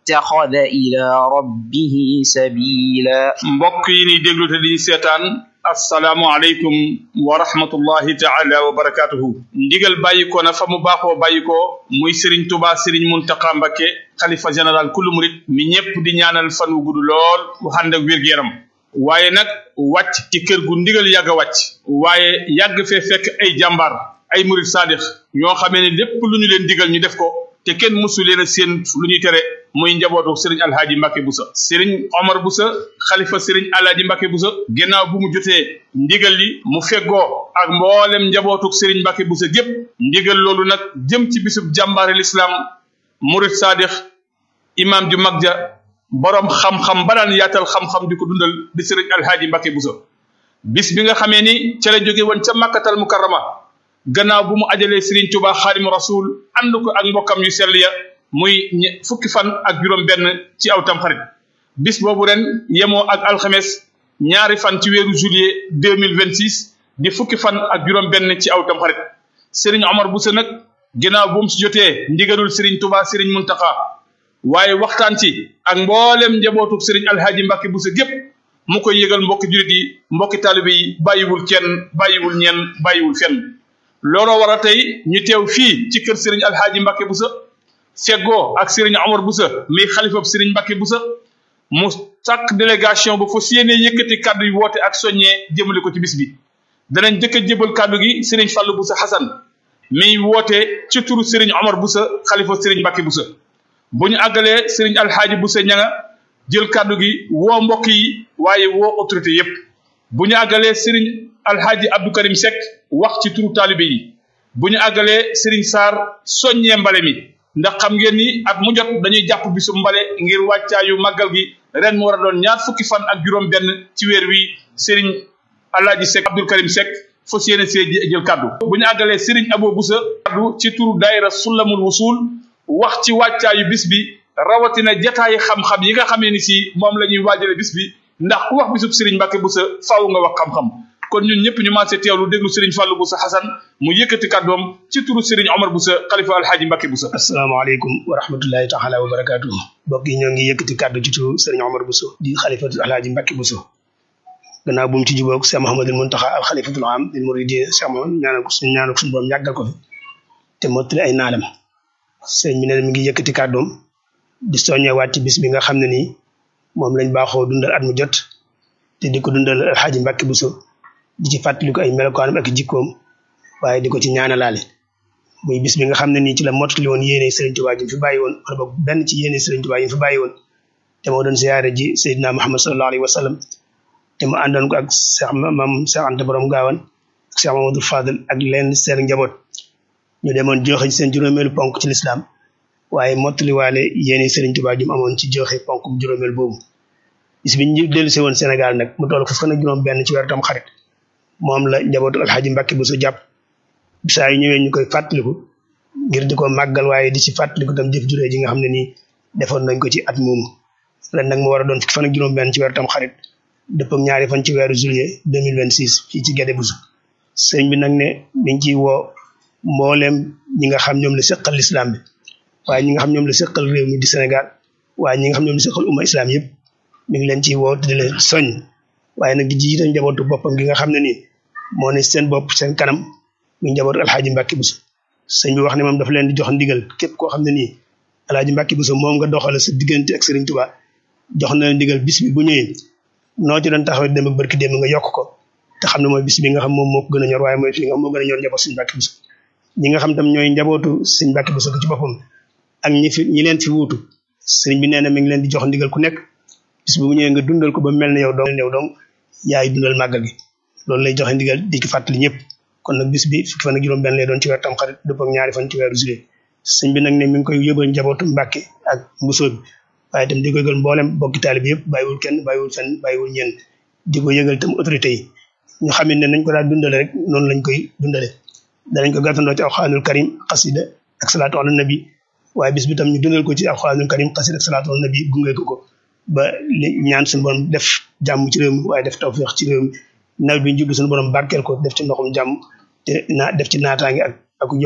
اتخذ إلى ربه سبيلا mbokk yi ni déglu te di seetaan assalaamu aleykum wa rahmatullahi taala wa barakatuhu ndigal bàyyi ko na fa mu baaxoo bàyyi ko muy Serigne Touba Serigne Mountakha Mbacké xalifa général kullu murit mi ñépp di ñaanal fan wu gudd lool wu ànd ak wér-gu-yaram waaye nag wàcc ci kër gu ndigal yàgg a wàcc waaye yàgg fee fekk ay jàmbaar ay murit saadix ñoo xamee ne lépp lu ñu leen digal ñu def ko te kenn mësu leen a seen lu ñuy tere muy njabootu sëriñ alhaaji Mbacke Boussa sëriñ Omar Boussa xalifa sëriñ alhaaji Mbacke Boussa ginnaaw bu mu jotee ndigal li mu feggoo ak mboolem njabootu sëriñ Mbacke Boussa gépp ndigal loolu nag jëm ci bisub jàmbaare lislaam murit saadix imam ju mag ja borom xam-xam ba daan yaatal xam-xam di ko dundal di sëriñ alhaaji Mbacke Boussa bis bi nga xamee ni ca la jóge woon ca makkatal mukarrama gannaaw bu mu ajalee Serigne Touba xaadimu rasul ànd ko ak mbokkam yu sell ya muy fukki fan ak juróom benn ci aw tamxarit bis boobu ren yemoo ak alxames ñaari fan ci weeru juillet deux mille vingt six di fukki fan ak juróom benn ci aw tamxarit Serigne Omar Boussa nag ginnaaw bu mu si jotee ndigalul Serigne Touba Serigne Mountakha waaye waxtaan ci ak mboolem njabootu Serigne Alhaji Mbacke Boussa gépp mu koy yëgal mbokki julit yi mbokki taalibe yi bàyyiwul kenn bàyyiwul ñenn bàyyiwul fenn looloo war a tey ñu teew fii ci kër Serigne Alhaji Mbacke Boussa feggoo ak Serigne Omar Boussa mi xalifab Serigne Mbacke Boussa mu sàkk délégation bu fas yéenee yëkkati kàddu yi woote ak soññee jëmale ko ci bis bi danañ jëkk a jébal kàddu gi Serigne Fallou Boussa Hassan mi woote ci turu Serigne Omar Boussa xalifa Serigne Mbacke Boussa bu ñu àggalee Serigne Alhaji Boussa ñanga jël kàddu gi woo mbokk yi waaye woo autorité yépp bu ñu àggalee Serigne Alhaji Abdou Karim Seck wax ci turu taalibe yi bu ñu àggalee Serigne Sarr soññee mbale mi ndax xam ngeen ni at mu jot dañuy jàpp bisu mbale ngir wàccaayu màggal gi ren mu war a doon ñaar fukki fan ak juróom benn ci weer wi Serigne Alhaji Seck Abdou Karim Seck fas yéene see jël kàddu bu ñu àggalee Serigne Abo Boussa kàddu ci turu daayira Sulamul Wusul wax ci wàccaayu bis bi rawatina jataayi xam-xam yi nga xamee ni si moom la ñuy waajale bis bi ndax ku wax bisub Serigne Mbacke Boussa faaw nga wax xam-xam kon ñun ñëpp ñu maasee teewlu déglu Serigne Fallou Boussa Hassan mu yëkkati kàddoom ci turu Serigne Omar Boussa xalifa alhaaji Mbacke Boussa asalaamaaleykum wa rahmatullahi taala wa barakaatu mbokk yi ñoo ngi yëkkati kàddu ci turu Serigne Omar Boussa di xalifatu alhaaji Mbacke Boussa gannaaw bu mu ci jubóog Cheikh Mouhamadul Mountakha al xalifatul am lil muridin Cheikh Mouhamad ñaanal ko suñu ñaanal ko suñu borom yàggal ko fi te mottali ay naalam sëriñ bi nee na mi ngi yëkkati kàddoom di soññewaat ci bis bi nga xam ne nii moom lañ baaxoo dundal at mu jot te di ko dundal alxaaji Mbacke Bousso di ci fàttaliku ay melokaanam ak jikkoom waaye di ko ci ñaanalaale muy bis bi nga xam ne nii ci la mottali woon yéene Serigne Touba ji fi bàyyi woon wala boog benn ci yéene Serigne Touba yi fi bàyyi woon te moo doon siyaare ji Seydina Muhammad sallallahu alayhi wa sallam te mu àndoon ko ak Cheikh Mam Cheikh Anta Borom Gaawan ak Cheikh Mamadou Fadel ak leen seen njaboot ñu demoon joxe ci seen juróomeelu ponk ci lislaam waaye mottaliwaale yéene Serigne Touba ji mu amoon ci joxe ponk juróomeel boobu bis bi ñu dellu si woon Sénégal nag mu toll fukk ak juróom benn ci weeru tam xarit moom la njabootu alxaaji Mbacke Bousso jàpp saa yu ñëwee ñu koy fàttaliku ngir di ko màggal waaye di ci fàttaliku tam jëf juree ji nga xam ne nii defoon nañ ko ci at moomu ren nag mu war a doon fukki fan ak juróom benn ci weeru tam xarit dëpp ak ñaari fan ci weeru juillet deux mille vingt six fii ci Guédé Bousso sëñ bi nag ne mi ngi ciy woo mbooleem ñi nga xam ñoom la seqal lislaam bi waaye ñi nga xam ñoom la seqal réew mi di Sénégal waaye ñi nga xam ñoom la seqal umma islam yëpp mi ngi leen ciy woo di leen soñ waaye nag di jiite njabootu boppam gi nga xam ne nii moo ne seen bopp seen kanam muy njabootu alxaaji Mbacke Bousso sëñ bi wax ne moom dafa leen di jox ndigal képp koo xam ne nii alxaaji Mbacke Bousso moom nga doxale sa diggante ak Serigne Touba jox na leen ndigal bis bi bu ñëwee noo ci doon taxawee dem ak barki dem nga yokk ko te xam ne mooy bis bi nga xam moom moo ko gën a ñor waaye mooy fi nga xam moo gën a ñor njaboot Serigne Mbacke Bousso ñi nga xam tam ñooy njabootu Serigne Mbacke Bousso ci boppam ak ñi fi ñi leen fi wuutu sëriñ bi nee na mi ngi leen di jox ndigal ku nekk bis bu ñëwee nga dundal ko ba mel ne yow dong yow dong yaay dundal màggal gi loolu lay joxe ndigal di ki fàttali ñëpp kon nag bis bi fukki fan ak juróom benn lay doon ci weer tam xarit dëpp ak ñaari fan ci weeru juillet sëñ bi nag ne mi ngi koy yóbbal njabootu Mbàkke ak mbusoo bi waaye itam di ko yëgal mboolem bokki taalibe yëpp bàyyiwul kenn bàyyiwul fenn bàyyiwul ñenn di ko yëgal itam autorité yi ñu xam ne nañ ko daal dundale rek noonu lañ koy dundale danañ ko gàttandoo ci alxuraanul karim xasida ak salaatu ala nabi waaye bis bi tam ñu dundal ko ci alxuraanul karim xasida ak salaatu ala nabi gunge ko ko ba li ñaan suñu borom def jàmm ci réew mi waaye def tawfeex ci réew mi nawet bi ñu jublu suñu borom barkeel ko def ci ndoxum jàmm te naa def ci naataange ak ak